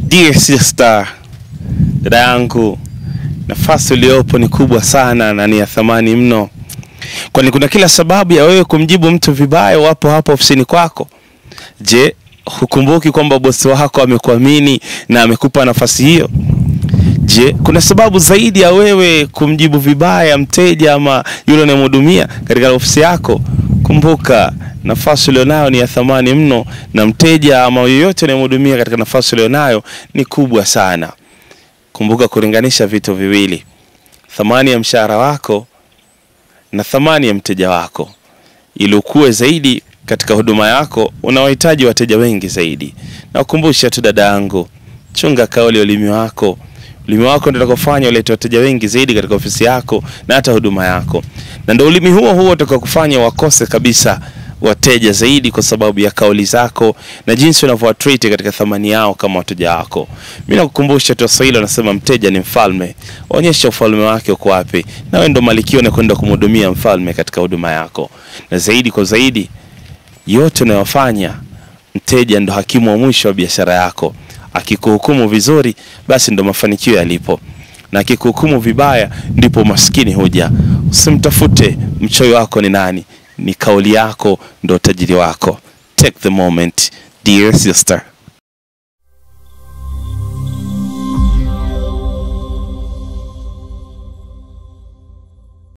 Dear sister, dada yangu, nafasi uliyopo ni kubwa sana na ni ya thamani mno, kwani kuna kila sababu ya wewe kumjibu mtu vibaya wapo hapo ofisini kwako. Je, hukumbuki kwamba bosi wako amekuamini na amekupa nafasi hiyo? Je, kuna sababu zaidi ya wewe kumjibu vibaya mteja ama yule unayemhudumia katika ofisi yako? Kumbuka, nafasi ulionayo ni ya thamani mno, na mteja ama yoyote unayemhudumia katika nafasi ulionayo ni kubwa sana. Kumbuka kulinganisha vitu viwili, thamani ya mshahara wako na thamani ya mteja wako. Ili ukue zaidi katika huduma yako, unawahitaji wateja wengi zaidi. Na ukumbusha tu dada yangu, chunga kauli ya ulimi wako. Ulimi wako ndio utakofanya ulete wateja wengi zaidi katika ofisi yako na hata huduma yako, na ndio ulimi huo huo utakakufanya wakose kabisa wateja zaidi, kwa sababu ya kauli zako na jinsi unavyowatreat katika thamani yao kama wateja wako. Mimi nakukumbusha tu, Waswahili wanasema mteja ni mfalme. Onyesha ufalme wake uko wapi, na wewe ndo malkia unakwenda kumhudumia mfalme katika huduma yako, na zaidi kwa zaidi, yote unayofanya, mteja ndo hakimu wa mwisho wa biashara yako. Akikuhukumu vizuri, basi ndo mafanikio yalipo, na akikuhukumu vibaya, ndipo maskini huja. Usimtafute mchoyo wako ni nani, ni kauli yako ndo utajiri wako. Take the moment, dear sister.